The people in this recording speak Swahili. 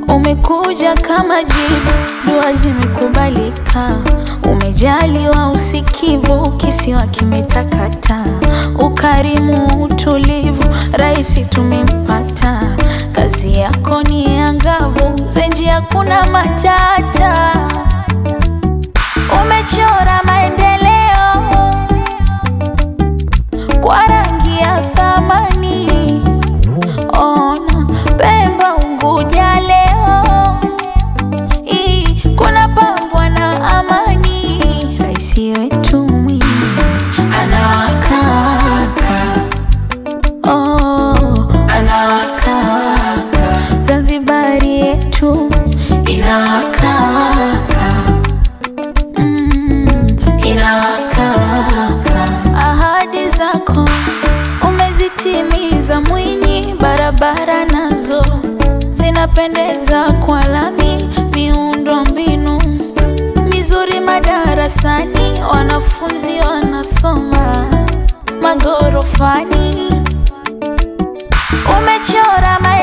Umekuja kama jibu, dua zimekubalika. Umejaliwa usikivu, kisiwa kimetakata. Ukarimu, utulivu, raisi tumempata. Kazi yako ni angavu, zenji hakuna matata. Umechora maendeleo kwa rangi ya thamani. Ona Pemba, Unguja leo hii kuna pambwa na amani. Raisi wetu Mwinyi anawakaka, oh, anawakaka. Zanzibari yetu inawakaka, mm, inawakaka. Ahadi zako umezitimiza Mwinyi, barabara nazo zinapendeza kwa lami, miundo mbinu mizuri madarasani, wanafunzi wanasoma magorofani. Umechora